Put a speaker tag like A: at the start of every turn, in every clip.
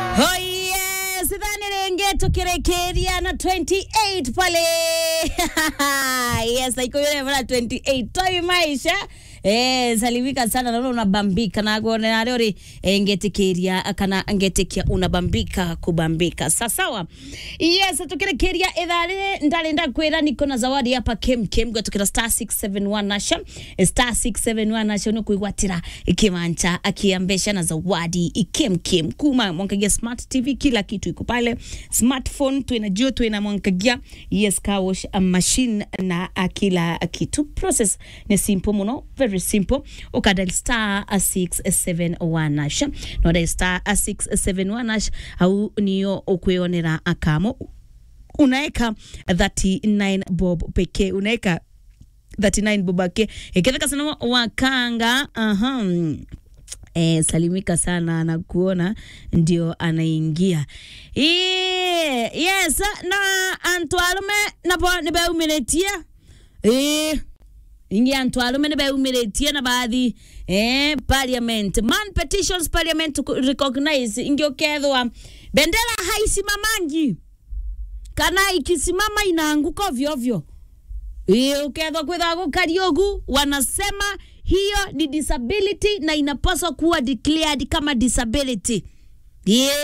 A: Oh yes, dhani renge tukirekeria na 28 pale. yes, iko yule mwana 28. Toi maisha. Eh, salimika sana naona unabambika na gone na rori eh, ngetikiria kana ngetikia unabambika kubambika sasawa yes tukirekeria idhari ndari ndakwira niko na zawadi hapa kem kem gwatukira star 671 nasha Eh, star 671 nasha no kuigwatira ikimancha akiambesha na zawadi ikem kem kuma mwankagia smart tv kila kitu iko pale smartphone tuinajua tuina mwankagia yes car wash uh, machine na uh, kila kitu process ni simple muno very simple ukadal star uh, 671 nasha nodal star uh, 671 nasha au niyo ukwionera akamo unaeka 39 bob pekee unaeka 39 bob pekee ikifika sana wakanga aha Eh, salimika sana anakuona ndio anaingia Eh, yes na antwalume napo nibeumiretie eh, ingi antwalume nibeumiretie na baadhi eh, parliament man petitions parliament to recognize ingi ukethwa bendera haisimamangi kana ikisimama inaanguka ovyo ovyo Iyo, ukethwa kwitha gukariogu wanasema hiyo ni disability na inapaswa kuwa declared kama disability yeah.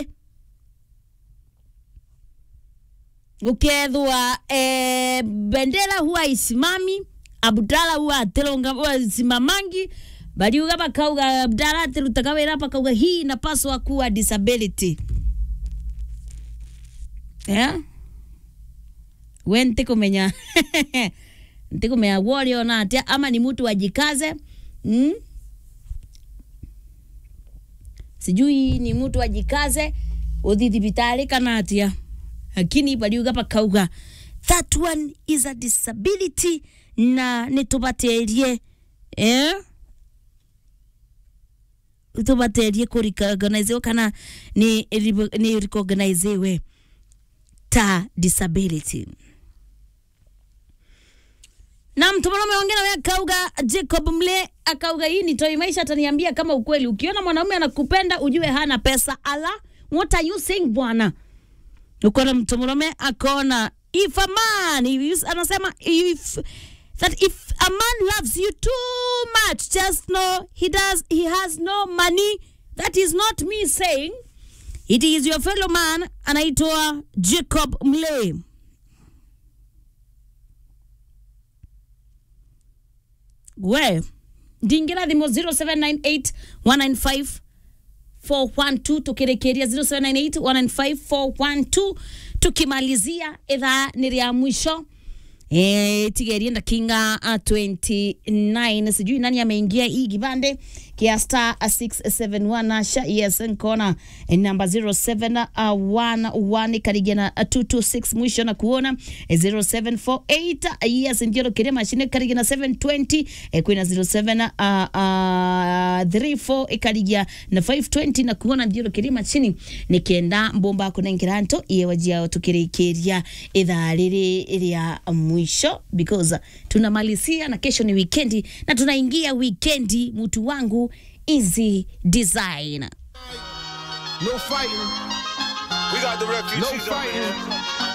A: ukethwa eh, bendera huwa isimami abdala huwa atironga huwa simamangi baliuga bakauga abdala atirutaga wira bakauga hii inapaswa kuwa disability yeah? we ntikumenya ntikumenya gworiona atia ama ni mtu ajikaze mm? sijui ni mtu ajikaze uthi thibitari kana atia lakini baliuga bakauga that one is a disability na nitubaterie eh? tubaterie kuricognizewa kana ni, ni recognizewe ta disability na mtu mwanaume wengine wewe akauga Jacob Mle akauga hii ni Toi Maisha ataniambia kama ukweli. Ukiona mwanaume anakupenda ujue hana pesa. Ala, what are you saying bwana? Uko na mtu mwanaume akaona if a man if, anasema if that if a man loves you too much just know he does he has no money. That is not me saying. It is your fellow man anaitwa Jacob Mle. we ndingira thimo 0798 195 412 tukirekeria 0798 195 412 tukimalizia idhaa ni rya mwisho E, tigerie ndakinga uh, 29 sijui nani ameingia hii kibande kia star uh, 671 nasha yes nkona eh, namba 0711 karigia na uh, 226 mwisho na kuona eh, 0748 uh, yes ndio kile mashine karigia na 720 eh, kwina 07 uh, uh, 34 ikarigia na 520 na kuona ndio kile mashine nikienda mbomba kunengira nto iyewajiao tukirikiria idhaa riri rya mwisho because uh, tunamalizia na kesho ni wikendi na tunaingia wikendi mtu wangu easy design
B: No fighting.
C: We got the refugees
B: No
C: over
B: fighting.
C: here.